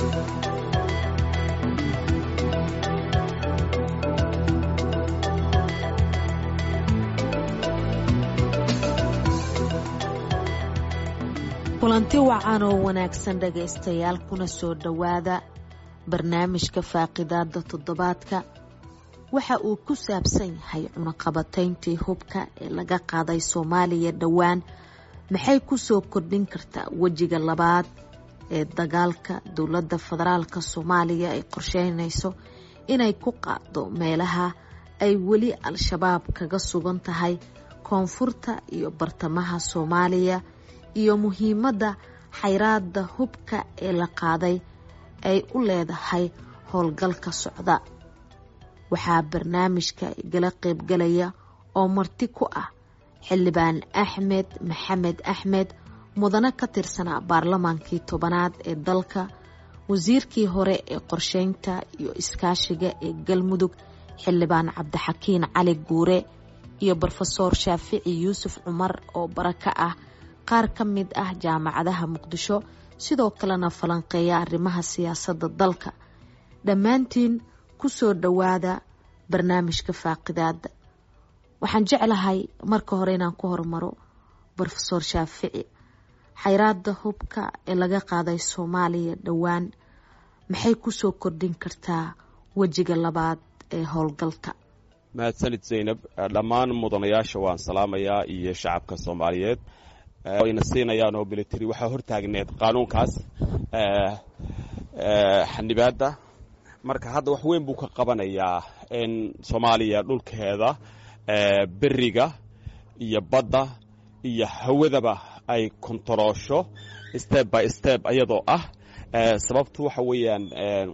kulanti wacan oo wanaagsan dhagaystayaal kuna soo dhowaada barnaamijka faaqidaada toddobaadka waxa uu ku saabsan yahay cunaqabatayntii hubka ee laga qaaday soomaaliya dhowaan maxay kusoo kordhin kartaa wejiga labaad ee dagaalka dowladda federaalk soomaaliya ay qorsheynayso inay ku qaado meelaha ay weli al-shabaab kaga sugan tahay koonfurta iyo bartamaha soomaaliya iyo muhiimadda xayraada hubka ee la qaaday ay u leedahay howlgalka socda waxaa barnaamijka igala qaybgalaya oo marti ku ah xildhibaan axmed maxamed axmed mudane ka tirsanaa baarlamaankii tobanaad ee dalka wasiirkii hore ee qorsheynta iyo iskaashiga ee galmudug xildhibaan cabdixakiin cali guure iyo brofesoor shaafici yuusuf cumar oo baraka ah qaar ka mid ah jaamacadaha muqdisho sidoo kalena falanqeeya arrimaha siyaasadda dalka dhammaantiin ku soo dhowaada barnaamijka faaqidaada waxaan jeclahay marka hore inaan ku hormaro brofesoor shaafici xayraada hubka ee laga qaaday soomaaliya dhowaan maxay kusoo kordhin kartaa wejiga labaad ee howlgalka mahadsanid zaynab dhammaan mudanayaasha waan salaamayaa iyo shacabka soomaaliyeed wayna siinayaan oo military waxaa hortaagneed qaanuunkaas xanibaadda marka hadda wax weyn buu ka qabanayaa in soomaaliya dhulkeeda beriga iyo badda iyo hawadaba ay kontaroosho step by step iyadoo ah sababtu waxa weeyaan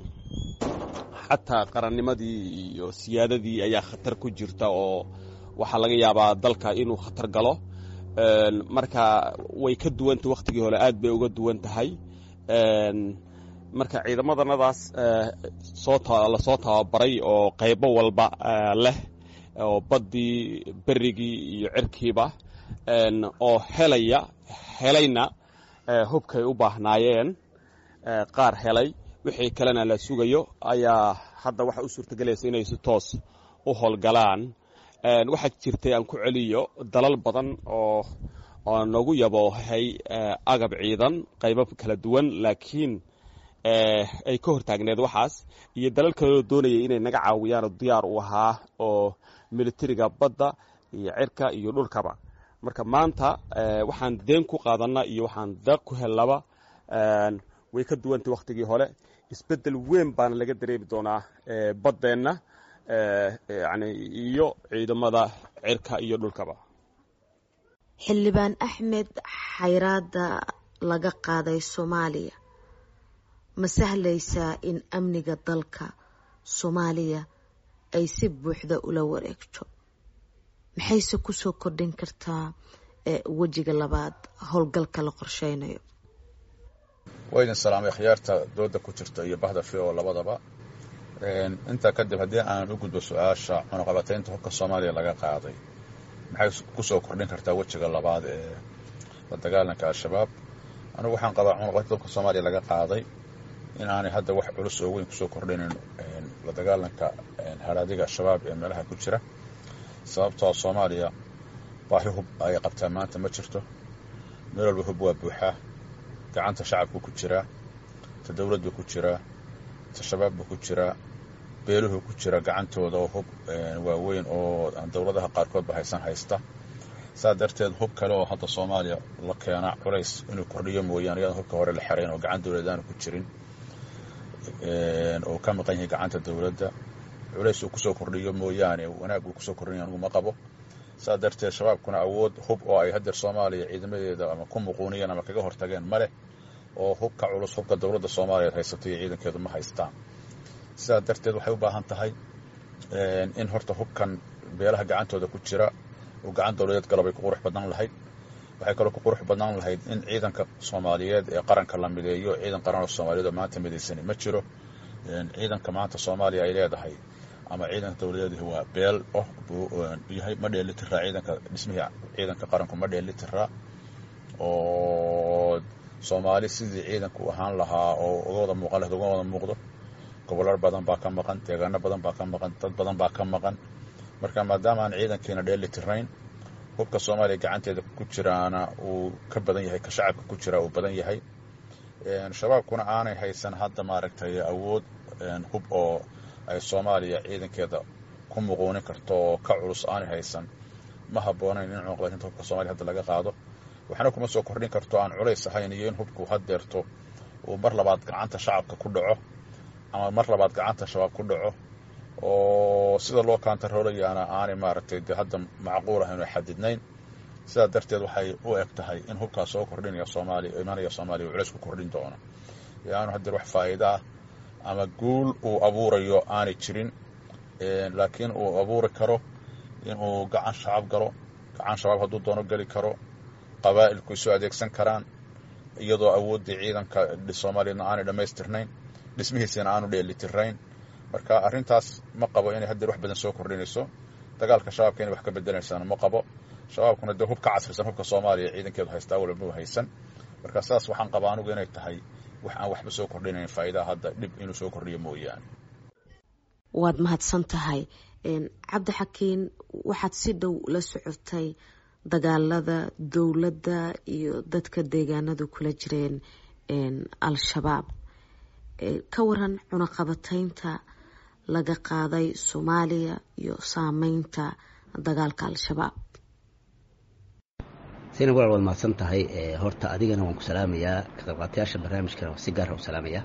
xataa qarannimadii iyo siyaadadii ayaa khatar ku jirta oo waxaa laga yaabaa dalka inuu khatar galo marka way ka duwanta wakhtigii hore aad bay uga duwan tahay marka ciidamadannadaas lasoo tababaray oo qaybo walba leh oo baddii berigii iyo cirkiiba oo helaya helayna hubkay u baahnaayeen qaar helay wixii kalena la sugayo ayaa hadda waxa u suurtagelaysa inay si toos u howlgalaan waxaa jirtay aan ku celiyo dalal badan oo oo nagu yaboohay agab ciidan qaybo kala duwan laakiin ay ka hortaagneed waxaas iyo dalal kaloo doonayay inay naga caawiyaanoo diyaar u ahaa oo militariga badda iyo cirka iyo dhulkaba marka maanta waxaan deen ku qaadanna iyo waxaan deeq ku hellaba way ka duwantay wakhtigii hore isbeddel weyn baana laga dareemi doonaa baddeenna yani iyo ciidamada cirka iyo dhulkaba xildhibaan axmed xayraada laga qaaday soomaaliya ma sahlaysaa in amniga dalka soomaaliya ay si buuxda ula wareegto maxayse kusoo kordhin kartaa wejiga labaad howlgalka la qorsheynayo wayna salaamay khiyaarta dooda ku jirta iyo bahda fi oo labadaba intaa kadib haddii aan u gudbo su-aasha cunaqabataynta hubka soomaaliya laga qaaday maxay kusoo kordhin kartaa wejiga labaad ee la dagaalanka al-shabaab anigu waxaan qabaa cunaqabataynta hubka soomaaliya laga qaaday in aanay hadda wax culus oo weyn kusoo kordhinin la dagaalanka haraadiga al-shabaab ee meelaha ku jira sababtoo soomaaliya baahi hub ay qabtaa maanta ma jirto meel walba hub waa buuxaa gacanta shacabku ku jiraa ta dowladdu ku jiraa ta shabaabbu ku jiraa beeluhu ku jira gacantooda oo hub waaweyn oo aan dowladaha qaarkoodba haysan haysta saa darteed hub kale oo hadda soomaaliya la keena culays inuu kordhiyo mooyaane iyadaan hubka hore la xerayn oo gacan dowladaana ku jirin oo ka maqan yahay gacanta dowladda culays uu kusoo kordhiyo mooyaane wanaag uu kusoo kordhinaya anugu ma qabo saa darteed shabaabkuna awood hub oo ay hadeer soomaaliya ciidamadeeda ama ku muquuniyeen ama kaga hortageen ma leh oo hubka culus hubka dowladda soomaaliya haysato iyo ciidankeedu ma haystaan sidaa darteed waxay u baahan tahay in horta hubkan beelaha gacantooda ku jira uu gacan dowladeed galabay ku qurux badnaan lahayd waxay kaloo ku qurux badnaan lahayd in ciidanka soomaaliyeed ee qaranka la mideeyo ciidan qaran oo soomaaliyeed oo maanta midaysani ma jiro ciidanka maanta soomaaliya ay leedahay ama ciidanka dowladeed waa beel oh buu yahay ma dheelitiraa ciidanka dhismihii ciidanka qaranku ma dheelitiraa oo soomaali sidii ciidanku ahaan lahaa oo uga wada muuqan lahayd uga wada muuqdo gobollar badan baa ka maqan deegaano badan baa ka maqan dad badan baa ka maqan marka maadaama aan ciidankiina dheeli tirayn hubka soomaaliya gacanteeda ku jiraana uu ka badan yahay ka shacabka ku jira uu badan yahay shabaabkuna aanay haysan hadda maaragtay awood hub oo ay soomaaliya ciidankeeda ku muquunin karto oo ka culus aanay haysan ma habboonayn in cunuqabatinta hubka soomaliya hadda laga qaado waxna kuma soo kordhin karto aan culays ahayn iyo in hubku haddeerto uu mar labaad gacanta shacabka ku dhaco ama mar labaad gacanta shabaab ku dhaco oo sida loo kaantaroolayaana aanay maaragtay dee hadda macquul ahayn oo xadidnayn sidaa darteed waxay u eg tahay in hubkaas soo kordhinaya soomaaliya imanaya soomaaliya uu culays ku kordhin doono aanu haddeer wax faa'iida ah ama guul uu abuurayo aanay jirin laakiin uu abuuri karo inuu gacan shacab galo gacan shabaab hadduu doono geli karo qabaa'ilku isu adeegsan karaan iyadoo awooddii ciidanka soomaaliyadna aanay dhammaystirnayn dhismihiisina aanu dheelitirnayn marka arrintaas ma qabo inay haddeer wax badan soo kordhinayso dagaalka shabaabka inay wax ka bedelaysaana ma qabo shabaabkuna dee hub ka casrisan hubka soomaaliya ciidankeedu haystaa walba u haysan marka sidaas waxaan qabaa anugu inay tahay wax aan waxba soo kordhinayn faa'iidaha hadda dhib inuu soo kordhiyo mooyaane waad mahadsan tahay cabdixakiin waxaad si dhow la socotay dagaalada dowladda iyo dadka deegaanadu kula jireen al-shabaab ka waran cunaqabataynta laga qaaday soomaaliya iyo saameynta dagaalka al-shabaab sina walaal waad mahadsan tahay horta adigana waan ku salaamayaa ka qaybqaatayaasha barnaamijkana si gaara u salaamayaa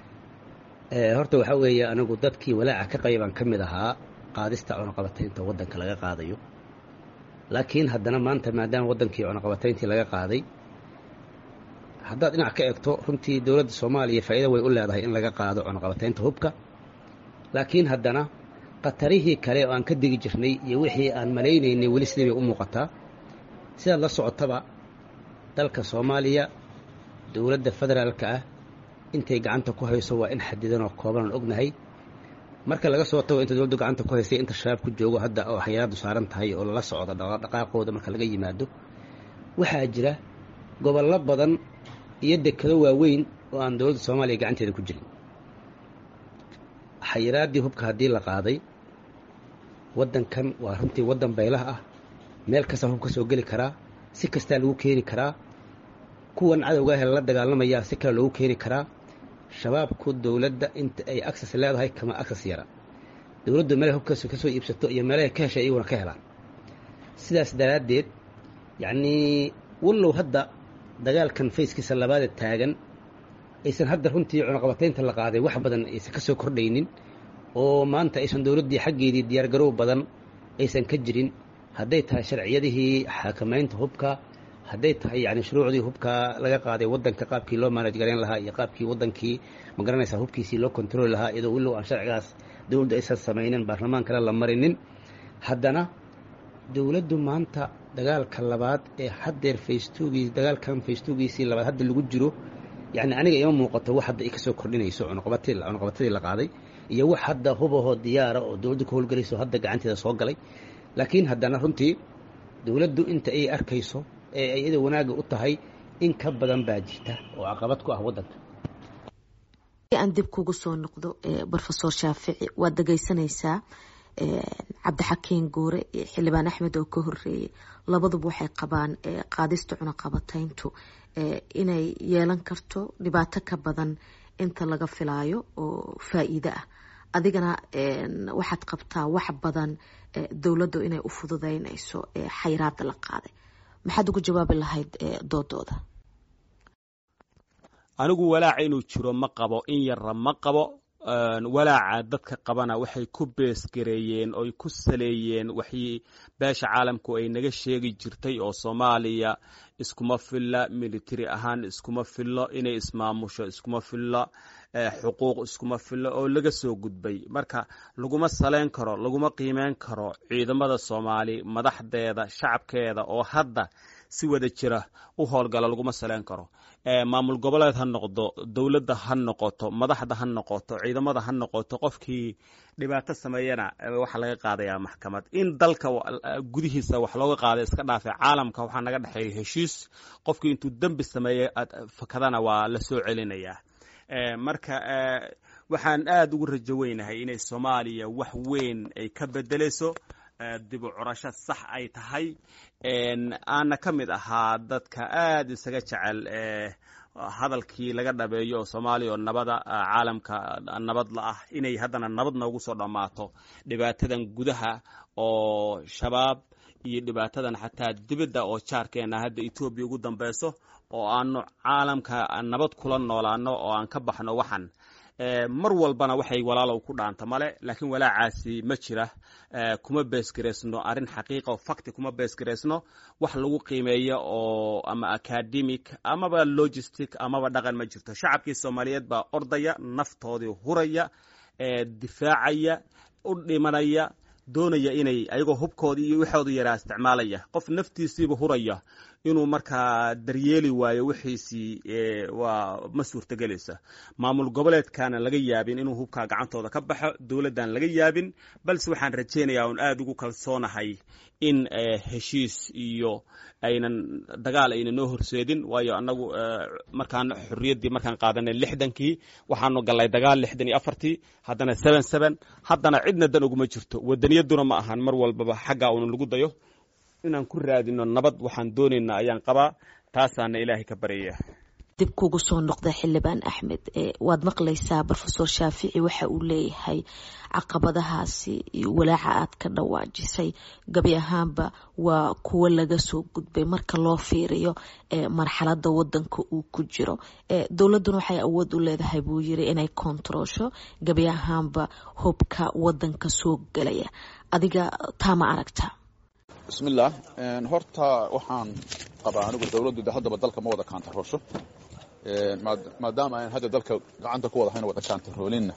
horta waxaa weeye anigu dadkii walaaca ka qaybaan ka mid ahaa qaadista cunaqabataynta waddanka laga qaadayo laakiin haddana maanta maadaama waddankii cunaqabatayntii laga qaaday haddaad dhinac ka eegto runtii dowladda soomaaliya faa'iida way u leedahay in laga qaado cunaqabataynta hubka laakiin haddana khatarihii kale oo aan ka degi jirnay iyo wixii aan malaynaynay weli sidii bay u muuqataa sidaad la socotaba dalka soomaaliya dowladda federaalka ah intay gacanta ku hayso waa in xadidan oo kooban aan ognahay marka laga soo tago inta dowladdu gacanta ku haysay inta shabaab ku joogo hadda oo xayiraaddu saaran tahay oo lala socdo dhaqaaqooda marka laga yimaado waxaa jira gobollo badan iyo dekado waaweyn oo aan dowladda soomaaliya gacanteeda ku jirin xayiraaddii hubka haddii la qaaday waddankan waa runtii waddan baylah ah meel kastaa hub ka soo geli karaa si kastaa lagu keeni karaa kuwan cadowga ah la dagaalamayaa si kale loogu keeni karaa shabaabku dowladda inta ay aksas leedahay kama aksas yara dowladdu meelay hubkaas ka soo iibsato iyo meelahay ka heshay iyaguna ka helaan sidaas daraaddeed yacnii wallow hadda dagaalkan fayskiisa labaada taagan aysan hadda runtii cunaqabataynta la qaaday wax badan aysan ka soo kordhaynin oo maanta aysan dowladdii xaggeedii diyaargarow badan aysan ka jirin hadday tahay sharciyadihii xakamaynta hubka hadday tahay yani shuruucdii hubka laga qaaday waddanka qaabkii loo maanaj garayn lahaa iyo qaabkii waddankii ma garanaysaa hubkiisii loo kontroli lahaa iyadoo willow aan sharcigaas dowladdu aysan samaynin baarlamaankana la marinin haddana dowladdu maanta dagaalka labaad ee haddeer faystogii dagaalkan faystogiisii labaad hadda lagu jiro yani aniga ima muuqato wax hadda ay ka soo kordhinayso cunuqabatadii la qaaday iyo wax hadda hubahoo diyaara oo dowladdu ka howlgelayso hadda gacanteeda soo galay laakiin haddana runtii dowladdu inta ay arkayso ee ay iyada wanaagga u tahay in ka badan baa jirta oo caqabad ku ah waddanka aan dib kugu soo noqdo rofesor shaafici waad dhegeysanaysaa cabdixakiin guure iyo xildhibaan axmed oo ka horeeyey labaduba waxay qabaan qaadista cunaqabatayntu inay yeelan karto dhibaato ka badan inta laga filaayo oo faa-iide ah adigana waxaad qabtaa wax badan dowladdu inay u fududeynayso xayiraada la qaaday maxaad ugu jawaabi lahayd doodooda anigu walaaca inuu jiro ma qabo in yarra ma qabo walaaca dadka qabana waxay ku beesgareeyeen oy ku saleeyeen waxii beesha caalamku ay naga sheegi jirtay oo soomaaliya iskuma filla military ahaan iskuma fillo inay ismaamusho iskuma fillo xuquuq iskuma fillo oo laga soo gudbay marka laguma saleyn karo laguma qiimeyn karo ciidamada soomaali madaxdeeda shacabkeeda oo hadda si wada jira u howlgala laguma saleyn karo maamul goboleed ha noqdo dowladda ha noqoto madaxda ha noqoto ciidamada ha noqoto qofkii dhibaato sameeyana waxaa laga qaadayaa maxkamad in dalka gudihiisa wax looga qaada iska dhaafe caalamka waxaa naga dhexeeya heshiis qofkii intuu dembi sameeyey fakadana waa la soo celinayaa marka waxaan aada ugu rajo weynahay inay soomaaliya wax weyn ay ka bedeleyso dib u curasho sax ay tahay aana ka mid ahaa dadka aada isaga jecel hadalkii laga dhabeeyo oo soomaaliya oo nabada caalamka nabad la ah inay haddana nabad noogu soo dhammaato dhibaatadan gudaha oo shabaab iyo dhibaatadan xataa dibadda oo jaarkeena hadda etoobiya ugu dambeyso oo aanu caalamka nabad kula noolaano oo aan ka baxno waxan mar walbana waxay walaalow ku dhaanta male laakiin walaacaasi ma jira kuma beesgaraysno arrin xaqiiqa oo facti kuma beesgaraysno wax lagu qiimeeyo oo ama academic amaba logistic amaba dhaqan ma jirto shacabkii soomaaliyeed baa ordaya naftoodii huraya difaacaya u dhimanaya doonaya inay ayagoo hubkoodii iyo waxoodu yaraa isticmaalaya qof naftiisiiba huraya inuu markaa daryeeli waayo wixiisii waa ma suurtagelaysa maamul goboleedkaana laga yaabin inuu hubkaa gacantooda ka baxo dowladdan laga yaabin balse waxaan rajaynayaa un aada ugu kalsoonahay in heshiis iyo aynan dagaal ayna noo horseedin waayo annagu markaan xorriyaddii markaan qaadanay lixdankii waxaanu gallay dagaal lixdan iyo afartii haddana seven seven haddana cidna dan uguma jirto wadaniyaduna ma ahan mar walbaba xaggaa una lagu dayo inaan ku raadino nabad waxaan doonaynaa ayaan qabaa taasaana ilaahay ka baryaya dib kugu soo noqda xildhibaan axmed waad maqlaysaa rofesor shaafici waxa uu leeyahay caqabadahaasi iyo walaaca aad ka dhawaajisay gabi ahaanba waa kuwo laga soo gudbay marka loo fiiriyo marxalada wadanka uu ku jiro dowladuna waxay awood u leedahay buu yiri inay kontaroosho gabi ahaanba hubka wadanka soo gelaya adiga taa ma aragta bismillaah horta waxaan qabaa anigu dowladdu de haddaba dalka ma wada kaantaroosho maadaama aan hadda dalka gacanta ku wada hayna wada kaantaroolinna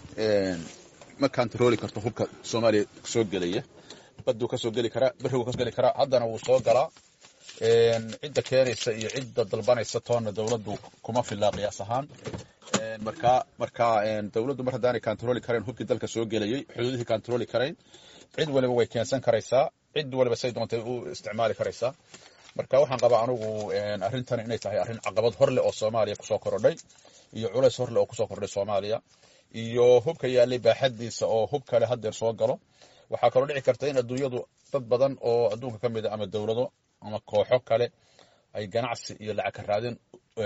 ma kaantarooli karto hubka soomaaliya soo gelaya baduu ka soo geli karaa berigu kasoo geli karaa haddana wuu soo galaa cidda keenaysa iyo cidda dalbanaysa toonna dowladdu kuma filaa qiyaas ahaan markaa markaa dowladdu mar haddaanay kaantarooli karayn hubkii dalka soo gelayay xuduudihii kaantarooli karayn cid waliba way keensan karaysaa cid waliba say doontay u isticmaali karaysaa marka waxaan qabaa anugu arrintan inay tahay arrin caqabad horleh oo soomaaliya kusoo korodhay iyo culays horleh oo kusoo kordhay soomaaliya iyo hubka yaallay baaxadiisa oo hub kale haddeer soo galo waxaa kaloo dhici karta in adduunyadu dad badan oo adduunka ka mid a ama dowlado ama kooxo kale ay ganacsi iyo lacag ka raadin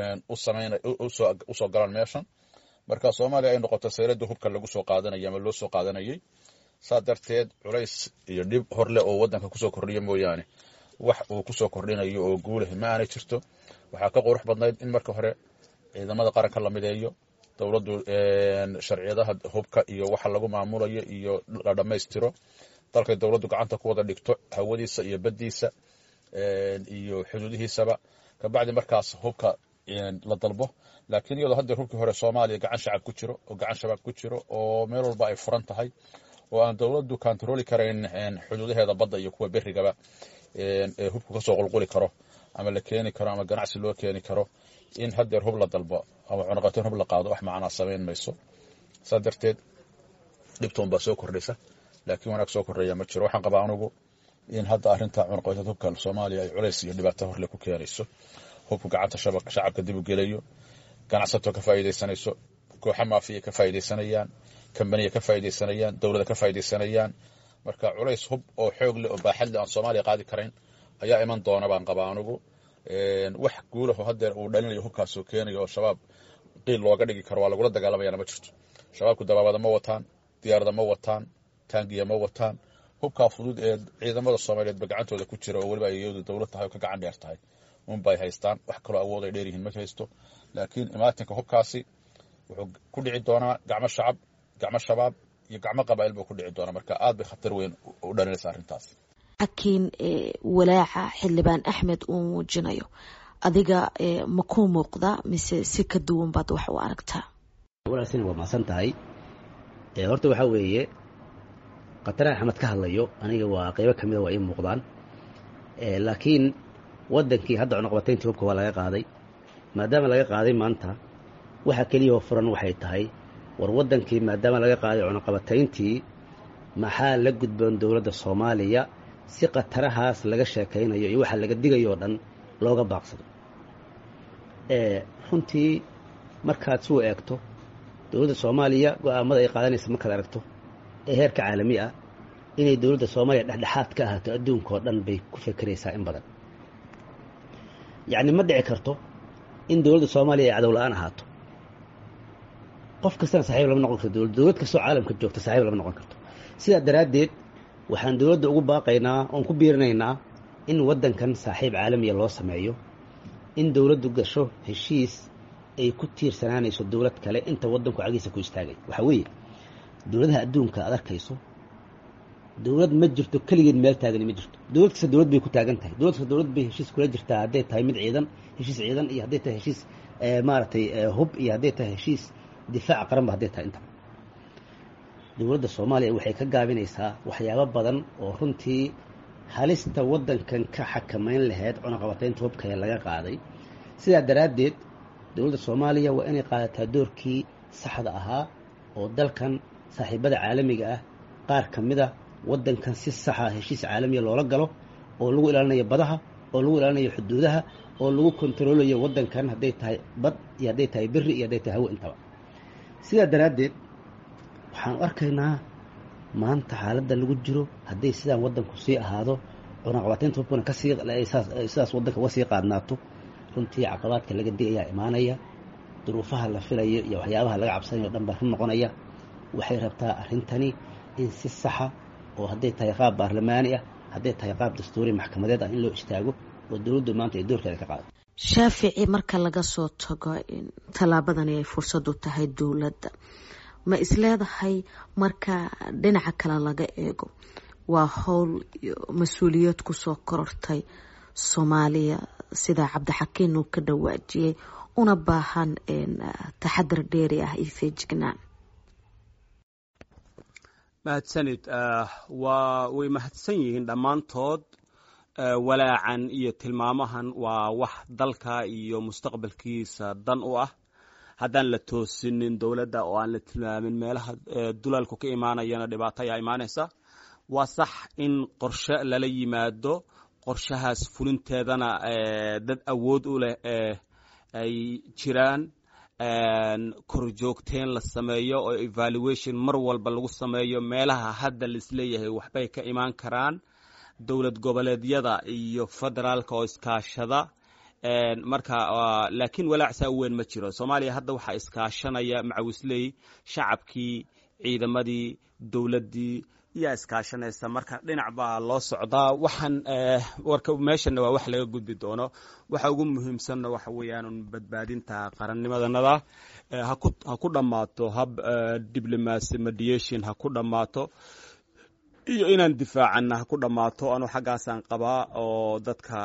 usoo galaan meeshan marka soomaaliya ay noqoto sayradda hubka lagu soo qaadanayay ama loo soo qaadanayay saa darteed culays iyo dhib horleh oo wadanka kusoo kordhiya mooyaane wax uu kusoo kordhinayo oo guulah ma aanay jirto waxaa ka qurux badnayd in marka hore ciidamada qaranka la mideeyo dowladdu sharciyadaha hubka iyo waxa lagu maamulayo iyo la dhammaystiro dalkay dowladdu gacanta ku wada dhigto hawadiisa iyo baddiisa iyo xuduudihiisaba kabacdi markaas hubka la dalbo laakiin iyadoo haddeer hubkii hore soomaaliya gacan shacab ku jiro oo gacan shabaab ku jiro oo meel walba ay furan tahay oo aan dowladdu kaantarooli karayn xuduudaheeda badda iyo kuwa berigaba ee hubku kasoo qulquli karo ama la keeni karo ama ganacsi loo keeni karo in haddeer hub la dalbo ama cunaqateen hub la qaado wax macnaa samayn mayso saa darteed dhibtoon baa soo kordhaysa laakiin wanaag soo kordhaya ma jiro waxaan qabaa anugu in hadda arrinta cunaqateed hubka soomaaliya ay culays iyo dhibaato horle ku keenayso hubku gacanta shacabka dib u gelayo ganacsato ka faa'iidaysanayso kooxa maafiya ka faa'iidaysanayaan kambaniya ka faa'iidaysanayaan dowlada ka faa'iidaysanayaan marka culays hub oo xoog leh oo baaxad leh aan soomaaliya qaadi karayn ayaa iman doona baan qabaa anugu wax guulaho haddeer uu dhalinayo hubkaasoo keenayo oo shabaab qiil looga dhigi karo waa lagula dagaalamayana ma jirto shabaabku dabaabada ma wataan diyaarada ma wataan taangiya ma wataan hubkaa fudud ee ciidamada soomaaliyeedba gacantooda ku jira oo weliba ay iyadu dowlad tahay oo ka gacan dheer tahay unbay haystaan wax kaloo awood ay dheeryihiin ma haysto laakiin imaatinka hubkaasi wuxuu ku dhici doonaa gacmo shacab gacmo shabaab iyo gacmo qabaa'il buu ku dhici doonaa marka aad bay khatar weyn u dhalinaysa arrintaas laakiin walaaca xildhibaan axmed uu muujinayo adiga ma ku muuqda mise si ka duwan baad wax u aragtaa walaalsin waa mahadsan tahay horta waxaa weeye khataraha axmed ka hadlayo aniga waa qeybo ka mida waa ii muuqdaan laakiin waddankii hadda cunuqabatayntii hubka waa laga qaaday maadaama laga qaaday maanta waxa keliyahoo furan waxay tahay war waddankii maadaama laga qaaday cunuqabatayntii maxaa la gudboon dowladda soomaaliya si khatarahaas laga sheekaynayo iyo waxa laga digayo oo dhan looga baaqsado runtii markaad suu eegto dowladda soomaaliya go-aamada ay qaadanaysa markaad aragto ee heerka caalami ah inay dowladda soomaaliya dhexdhexaad ka ahaato adduunka oo dhan bay ku fekeraysaa in badan yacni ma dhici karto in dowladda soomaaliya ay cadow la-aan ahaato qof kastana saxiib lama noqon karto dowlad dowlad kastoo caalamka joogta saxiib lama noqon karto sidaa daraaddeed waxaan dowladda ugu baaqaynaa oon ku biirinaynaa in waddankan saaxiib caalamiya loo sameeyo in dowladdu gasho heshiis ay ku tiirsanaanayso dowlad kale inta waddanku cagiisa ku istaagay waxaa weeye dowladaha adduunka aad arkayso dowlad ma jirto keligeed meel taagani ma jirto dowlad kasta dowlad bay ku taagan tahay dowlad kasta dowlad bay heshiis kula jirtaa hadday tahay mid ciidan heshiis ciidan iyo hadday tahay heshiis maaragtay hub iyo hadday tahay heshiis difaaca qaranba hadday tahay intaba dowladda soomaaliya waxay ka gaabinaysaa waxyaabo badan oo runtii halista waddankan ka xakamayn lahayd cunaqabataynta hubka ee laga qaaday sidaa daraaddeed dowladda soomaaliya waa inay qaadataa doorkii saxda ahaa oo dalkan saaxiibada caalamiga ah qaar ka mid a waddankan si saxa heshiis caalamiya loola galo oo lagu ilaalinayo badaha oo lagu ilaalinayo xuduudaha oo lagu kontaroolayo waddankan hadday tahay bad iyo hadday tahay beri iyo hadday tahay hawo intaba sidaa daraaddeed waxaan arkaynaa maanta xaaladda lagu jiro hadday sidaan waddanku sii ahaado cunaqabataynta hubkuna kasii sidaas waddanka uga sii qaadnaato runtii caqabaadka laga digayaa imaanaya duruufaha la filayo iyo waxyaabaha laga cabsanayo o dhan baa run noqonaya waxay rabtaa arrintani in si saxa oo hadday tahay qaab baarlamaani ah hadday tahay qaab dastuuri maxkamadeed ah in loo istaago oo dowladdu maanta ay doorkeeda ka qaado shaafici marka laga soo tago tallaabadani ay fursad u tahay dowladda ma isleedahay marka dhinaca kale laga eego waa howl mas-uuliyad kusoo korortay soomaaliya sida cabdixakiin uu ka dhawaajiyey una baahan taxadar dheeri ah iyo feejignaan mahadsanid waa way mahadsan yihiin dhammaantood walaacan iyo tilmaamahan waa wax dalka iyo mustaqbalkiisa dan u ah haddaan la toosinin dowladda oo aan la tilmaamin meelaha dulalku ka imaanayana dhibaato ayaa imaanaysa waa sax in qorshe lala yimaado qorshahaas fulinteedana dad awood u leh ay jiraan korjoogteen la sameeyo oo evaluation mar walba lagu sameeyo meelaha hadda laisleeyahay waxbay ka imaan karaan dowlad goboleedyada iyo federaalka oo iskaashada marka laakiin walaacsaa weyn ma jiro soomaaliya hadda waxaa iskaashanaya macawisley shacabkii ciidamadii dowladdii yaa iskaashanaysa marka dhinac baa loo socdaa waxaan warka meeshana waa wax laga gudbi doono waxa ugu muhiimsanna waxa weeyaan badbaadinta qarannimadanada ha ku dhammaato hab diblomacy mediation ha ku dhammaato iyo inaan difaacana ha ku dhammaato anuu xaggaasaan qabaa oo dadka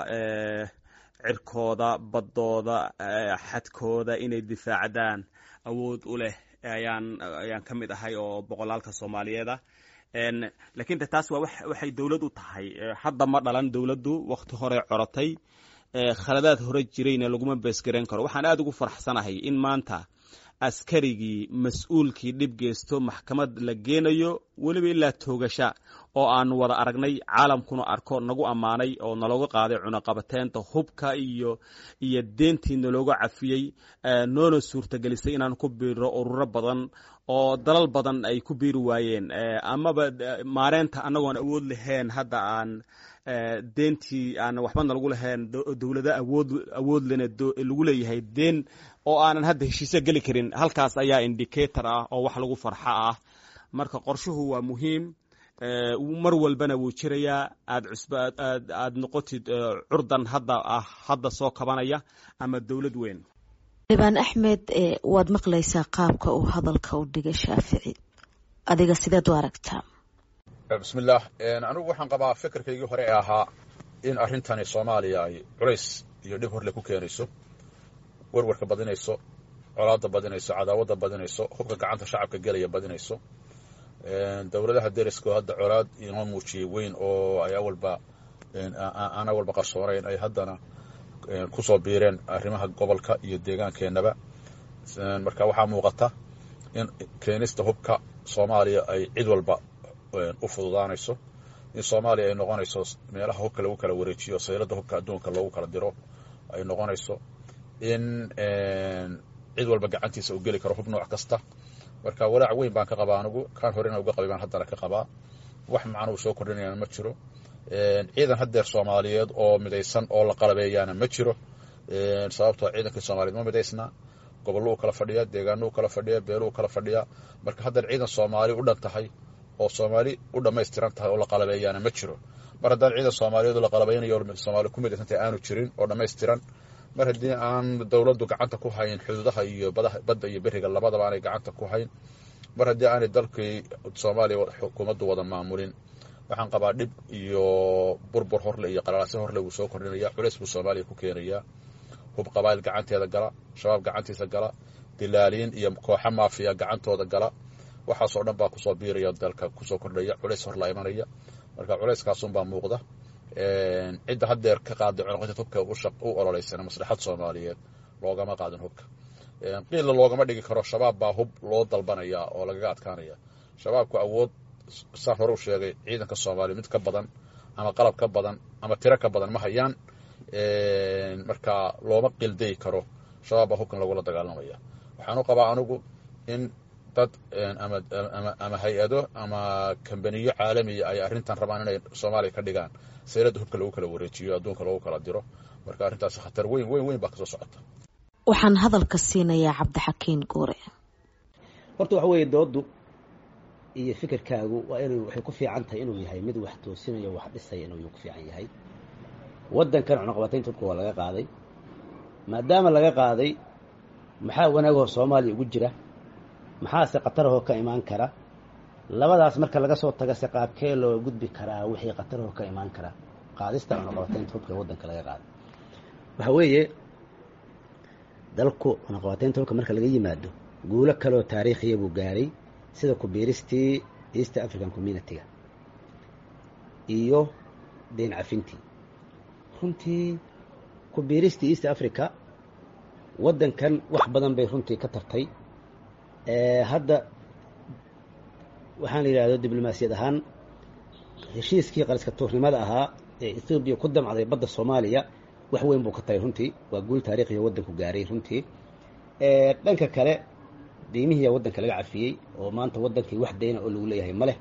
cirkooda baddooda xadkooda inay difaacdaan awood u leh ayaan ayaan ka mid ahay oo boqolaalka soomaaliyeeda lakiin de taas waa waxay dowlad u tahay hadda ma dhalan dowladdu wakti hore corotay khaladaad hore jirayna laguma beesgarayn karo waxaan aada ugu faraxsanahay in maanta askarigii mas-uulkii dhib geysto maxkamad la geenayo weliba ilaa toogasha oo aanu wada aragnay caalamkuna arko nagu ammaanay oo nalooga qaaday cunaqabateynta hubka iyo iyo deentii nalooga cafiyey noona suurtagelisay inaan ku biiro ururo badan oo dalal badan ay ku biiri waayeen amaba maareynta annagoon awood lahayn hadda aan deentii aan waxbana lagu lahayn dowlado awood awood lena lagu leeyahay deen oo aanan hadda heshiisyo geli karin halkaas ayaa indicator ah oo wax lagu farxo ah marka qorshuhu waa muhiim mar walbana wuu jirayaa aad cusb aad aad noqotid curdan hadda ah hadda soo kabanaya ama dowlad weyn dhibaan axmed waad maqlaysaa qaabka uu hadalka u dhigay shaafici adiga sideed u aragtaa bismillaah anigu waxaan qabaa fikirkaygii hore ee ahaa in arrintani soomaaliya ay culays iyo dhib horle ku keenayso werwarka badinayso colaadda badinayso cadaawadda badinayso hubka gacanta shacabka gelaya badinayso dowladaha deriskoo hadda colaad inoo muujiyey weyn oo ay awalba ana walba qarsoonayn ay haddana kusoo biireen arrimaha gobolka iyo deegaankeenaba marka waxaa muuqata in keenista hubka soomaaliya ay cid walba u fududaanayso in soomaaliya ay noqonayso meelaha hubka lagu kala wareejiyo saylada hubka adduunka loogu kala diro ay noqonayso in cid walba gacantiisa uu geli karo hub nooc kasta marka walaac weyn baan ka qabaa anigu kaan horena uga qabay baan haddana ka qabaa wax macnuu soo kordhinayana ma jiro ciidan haddeer soomaaliyeed oo midaysan oo la qalabeeyaana ma jiro sababtoo ciidankii soomaliyeed ma midaysna gobollo u kala fadhiya deegaano u kala fadhiya beelo u kala fadhiya marka haddeer ciidan soomaali u dhan tahay oo soomaali u dhammaystiran tahay oo la qalabeeyaana ma jiro mar haddaan ciidan soomaaliyeed oo la qalabaynayo soomaali ku midaysantahay aanu jirin oo dhammaystiran mar haddii aan dowladdu gacanta ku hayn xuduudaha iyo badda iyo beriga labadaba aanay gacanta ku hayn mar haddii aanay dalkii soomaaliya xukuumaddu wada maamulin waxaan qabaa dhib iyo burbur horle iyo qalaalaasyo horle wuu soo kordhinaya culays buu soomaaliya ku keenayaa hub qabaayil gacanteeda gala shabaab gacantiisa gala dilaaliin iyo kooxa maafiya gacantooda gala waxaasoo dhan baa kusoo biiraya dalka kusoo kordhaya culays hor la imanaya marka culayskaasunbaa muuqda cidda haddeer ka qaaday cunuqaynta hubka u ololeysana maslaxad soomaaliyeed loogama qaadin hubka qiilla loogama dhigi karo shabaab baa hub loo dalbanaya oo lagaga adkaanaya shabaabku awood saan hore u sheegay ciidanka soomaaliya mid ka badan ama qalab ka badan ama tiro ka badan ma hayaan marka looma qildayi karo shabaab baa hubkan lagula dagaalamaya waxaan u qabaa anigu in dad ama hay-ado ama kambaniyo caalamiya ay arrintan rabaan inay soomaaliya ka dhigaan sayladda hubka lagu kala wareejiyo adduunka lagu kala diro marka arrintaasi khatar weyn weyn weyn baa kasoo socota waxaan hadalka siinayaa cabdixakiin guure horta waxa weeye doodu iyo fikirkaagu waa inuu waxay ku fiican tahay inuu yahay mid wax toosinayo wax dhisaya inuu ku fiican yahay waddankan cunuqabataynta hubka waa laga qaaday maadaama laga qaaday maxaa wanaagoo soomaaliya ugu jira maxaase khatarahoo ka imaan kara labadaas marka laga soo taga se qaabkee loo gudbi karaa wixii khatarahoo ka imaan kara qaadista cunuqabataynta hubka waddanka laga qaaday waxa weeye dalku cunuqabataynta hubka marka laga yimaado guulo kaleoo taariikhiya buu gaaray sida kubiiristii east african community-ga iyo deyn cafintii runtii kubiiristii east africa waddankan wax badan bay runtii ka tartay hadda waxaan la yidhahdo diblomaasiyad ahaan heshiiskii qaliska tuurnimada ahaa ee ethoobiya ku damcday badda soomaaliya wax weyn buu ka taray runtii waa guul taariikhiya waddanku gaaray runtii dhanka kale deymihiiya waddanka laga cafiyey oo maanta waddankii wax dayna oo lagu leeyahay ma leh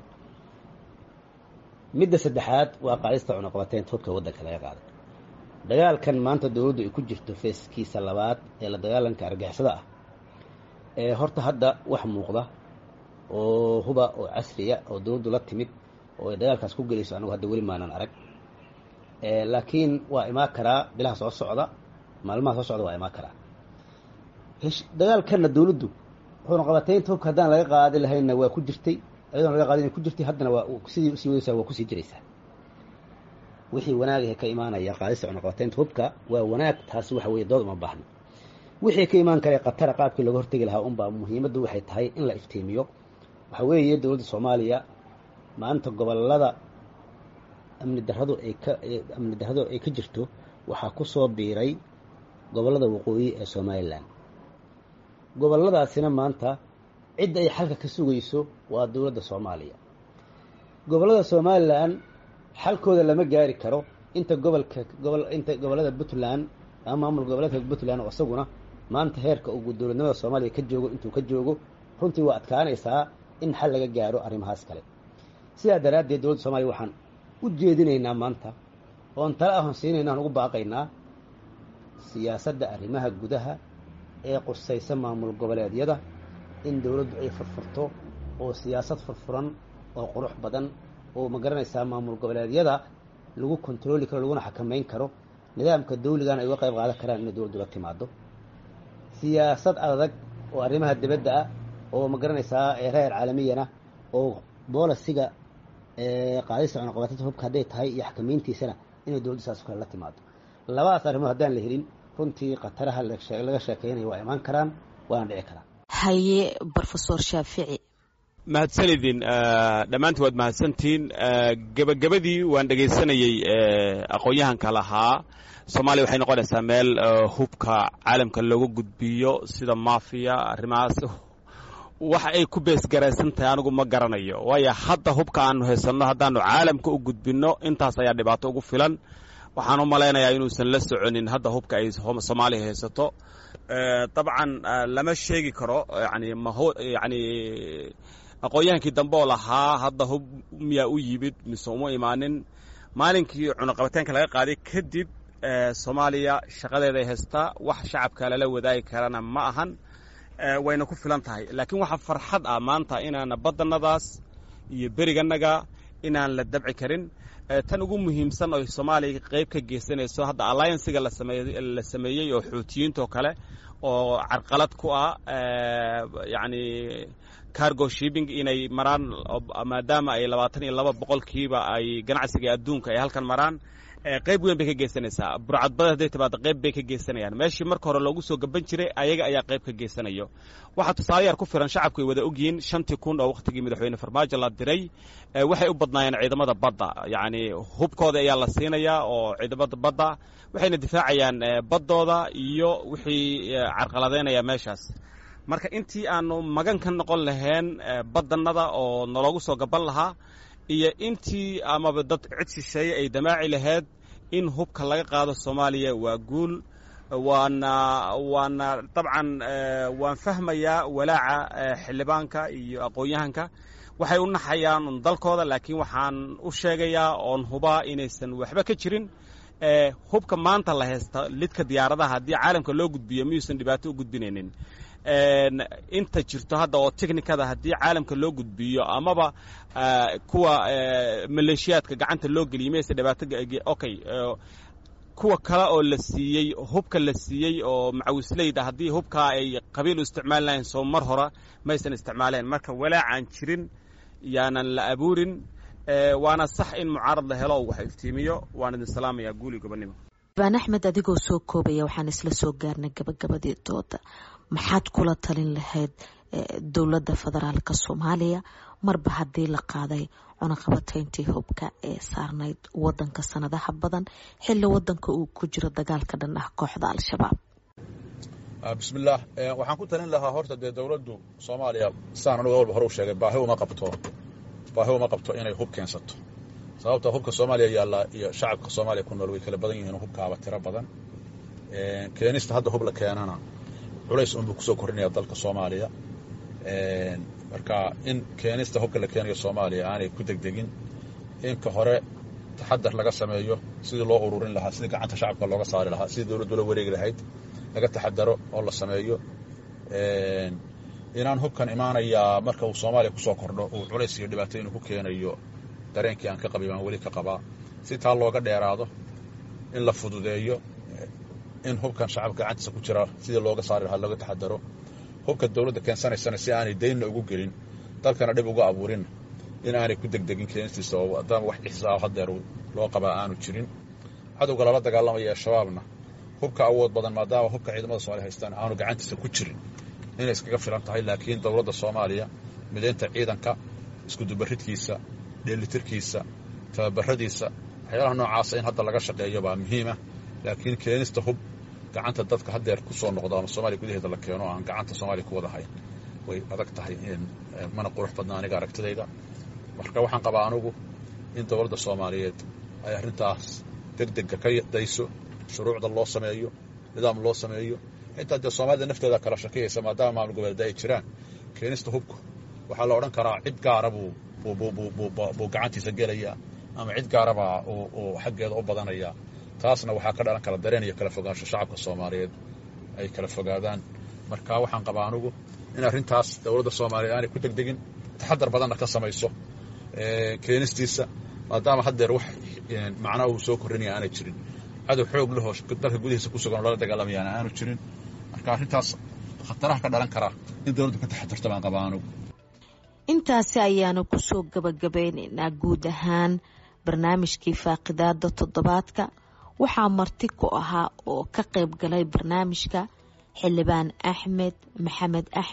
midda saddexaad waa qaadista cunuqabateynta hubka waddanka laga qaaday dagaalkan maanta dowladdu ay ku jirto feeskiisa labaad ee la dagaalanka argixisada ah ee horta hadda wax muuqda oo huba oo casriya oo dowladdu la timid oo ay dagaalkaas ku gelayso anigu hadda weli maanan arag laakiin waa imaan karaa bilaha soo socda maalmaha soo socda waa imaan karaa dagaalkanna dowladdu cunuqabateynta hubka haddaan laga qaadi lahaynna waa ku jirtay ayadoon laga qaadin ku jirtay haddana waa sidii usii wadaysaa waa kusii jiraysaa wixii wanaagahe ka imaanaya qaadista cunuqabateynta hubka waa wanaag taasi waxa weye dood uma baahno wixii ka imaan kara khatara qaabkii looga hortegi lahaa unbaa muhiimaddu waxay tahay in la iftiimiyo waxa weeye dowladda soomaaliya maanta gobolada amni darradu ay ka amni darradu ay ka jirto waxaa ku soo biiray gobollada waqooyi ee somalilan gobolladaasina maanta cidda ay xalka ka sugayso waa dowladda soomaaliya gobollada somalilan xalkooda lama gaari karo inta gobolka gobol inta gobollada puntland ama maamul goboleedka puntland oo isaguna maanta heerka uu dowladnimada soomaaliya ka joogo intuu ka joogo runtii waa adkaanaysaa in xal laga gaaro arrimahaas kale sidaa daraaddeed dowladda soomaliya waxaan u jeedinaynaa maanta oon tala ahon siinayna aan ugu baaqaynaa siyaasadda arrimaha gudaha ee qusaysa maamul goboleedyada in dowladdu ay furfurto oo siyaasad furfuran oo qurux badan oo ma garanaysaa maamul goboleedyada lagu kontarooli karo laguna xakamayn karo nidaamka dawligana ay uga qayb qaadan karaan inay dowladdu la timaado siyaasad adag oo arrimaha dibadda ah oo ma garanaysaa reer caalamiyana oo boolisiga qaadista cunuqabateynta hubka hadday tahay iyo xakamayntiisana inay dowladdu saas kale la timaado labadaas arrimood haddaan la helin runtii khataraha laga sheekeynayo waa imaan karaan waana dhici karaan haye brofesor shaafici mahadsanidin dhammaantiin waad mahadsantihiin gebagabadii waan dhegaysanayey aqoon-yahanka lahaa soomaaliya waxay noqonaysaa meel hubka caalamka looga gudbiyo sida maafiya arrimahaas waxa ay ku beesgaraysan tahay anigu ma garanayo waayo hadda hubka aanu haysanno haddaanu caalamka u gudbinno intaas ayaa dhibaato ugu filan waxaan u malaynayaa inuusan la soconin hadda hubka ay soomaaliya haysato dabcan lama sheegi karo yani maho yani aqoon-yahankii dambe oo lahaa hadda hub miyaa u yimid mise uma imaanin maalinkii cunaqabataanka laga qaaday kadib soomaaliya shaqadeeday haystaa wax shacabka lala wadaagi karana ma ahan wayna ku filan tahay laakiin waxaa farxad ah maanta inaana badanadaas iyo beriganaga inaan la dabci karin tan ugu muhiimsan oo soomaaliya qayb ka geysanayso hadda allianciga la sameeyey oo xuutiyiintoo kale oo carqalad ku ah yani cargo shipping inay maraan maadaama ay labaatan iyo laba boqolkiiba ay ganacsiga adduunka ay halkan maraan qayb weyn bay ka geysanaysaa burcadbada hadday timaado qayb bay ka geysanayaan meeshii marka hore loogu soo gaban jiray ayaga ayaa qayb ka geysanayo waxaa tusaale yar ku filan shacabku ay wada ogyihiin shantii kun oo wakhtigii madaxweyne farmaajo la diray waxay u badnaayeen ciidamada badda yacni hubkooda ayaa la siinayaa oo ciidamada badda waxayna difaacayaan baddooda iyo wixii carqaladeynaya meeshaas marka intii aanu magan ka noqon lahayn badanada oo naloogu soo gaban lahaa iyo intii amaba dad cid shisheeye ay damaaci lahayd in hubka laga qaado soomaaliya waa guul waana waana dabcan waan fahmayaa walaaca xildhibaanka iyo aqoon-yahanka waxay u naxayaan un dalkooda laakiin waxaan u sheegayaa oon hubaa inaysan waxba ka jirin hubka maanta la haysta lidka diyaaradaha haddii caalamka loo gudbiyo miyuusan dhibaato u gudbinaynin inta jirto hadda oo technikada haddii caalamka loo gudbiyo amaba kuwa maleeshiyaadka gacanta loo geliyo mayse dhibaato okay kuwa kale oo la siiyey hubka la siiyey oo macawisleyda haddii hubkaa ay qabiil u isticmaali lahayn soo mar hora maysan isticmaaleen marka walaacaan jirin yaanan la abuurin waana sax in mucaarad la helo oo wax iftiimiyo waan idin salaamayaa guuli gobonimo baan axmed adigoo soo koobaya waxaan isla soo gaarnay gabagabadii dooda maxaad kula talin lahayd dowladda federaalka soomaaliya marba haddii la qaaday cunaqabatayntii hubka ee saarnayd wadanka sanadaha badan xilli wadanka uu ku jiro dagaalka dhan ah kooxda al-shabaab bismillaah waxaan ku talin lahaa horta dee dowladdu soomaaliya sidaan anugu walba hore u sheegay baahi uma qabto baahi uma qabto inay hub keensato sababta hubka soomaaliya yaallaa iyo shacabka soomaaliya ku nool way kala badan yihiin hubkaaba tiro badan keenista hadda hub la keenana culays unbuu kusoo kordhinaya dalka soomaaliya marka in keenista hubka la keenayo soomaaliya aanay ku degdegin inka hore taxadar laga sameeyo sidii loo ururin lahaa sidii gacanta shacabka looga saari lahaa sidii dowladdu la wareegi lahayd laga taxadaro oo la sameeyo inaan hubkan imaanayaa marka uu soomaaliya kusoo kordho uu culays iyo dhibaato inuu ku keenayo dareenkii aan ka qabay baan weli ka qabaa si taa looga dheeraado in la fududeeyo in hubkan shacabka gacantiisa ku jira sidii looga saari lahaa looga taxadaro hubka dowladda keensanaysana si aanay daynna ugu gelin dalkana dhib uga abuurin in aanay ku degdegin keenistiisa oo adama wax ixsaab hadeer loo qabaa aanu jirin cadowga lala dagaalamaya ee shabaabna hubka awood badan maadaama hubka ciidamada soomaliya haystaan aanu gacantiisa ku jirin inay iskaga filan tahay laakiin dowladda soomaaliya midaynta ciidanka iskudubaridkiisa dheelitirkiisa tababaradiisa waxyaalaha noocaasa in hadda laga shaqeeyo baa muhiima laakiin keenista hub gacanta dadka hadeer ku soo noqdo ama soomaaliya gudaheeda la keeno aan gacanta soomaaliya ku wada hayn way adag tahay mana qurux badna aniga aragtidayda marka waxaan qabaa anugu in dowladda soomaaliyeed ay arrintaas degdega ka dayso shuruucda loo sameeyo nidaam loo sameeyo xitaa dee soomaalida nafteeda kala shakiyaysa maadaama maamul goboleeda ay jiraan keenista hubku waxaa la odhan karaa cid gaara buu buu gacantiisa gelayaa ama cid gaarabaa uu xaggeeda u badanayaa taasna waxaa ka dhalan kala dareen iyo kala fogaansho shacabka soomaaliyeed ay kala fogaadaan marka waxaan qabaa anugu in arrintaas dowladda soomaaliyeed aanay ku degdegin taxadar badanna ka samayso keenistiisa maadaama haddeer wax macnaa uu soo korrinaya aanay jirin cadow xoog lahoo dalka gudihiisa ku sugan oo lala dagaalamayaana aanu jirin marka arrintaas khataraha ka dhalan karaa in dowladdu ka taxadarto baan qabaa anugu intaasi ayaanu kusoo gabagabeynaynaa guud ahaan barnaamijkii faaqidaada toddobaadka waxaa marti ku ahaa oo ka qayb galay barnaamijka xildhibaan axmed maxamed axmed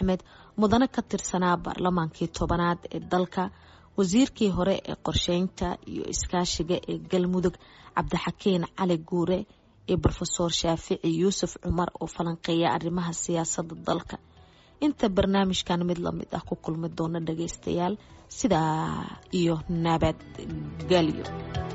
mudane ka tirsanaa baarlamaankii tobanaad ee dalka wasiirkii hore ee qorsheynta iyo iskaashiga ee galmudug cabdixakiin cali guure iyo rofeor shaafici yuusuf cumar oo falanqeeya arrimaha siyaasadda dalka inta barnaamijkan mid lamid ah ku kulmi doona dhageystayaal sidaa iyo nabadgelyo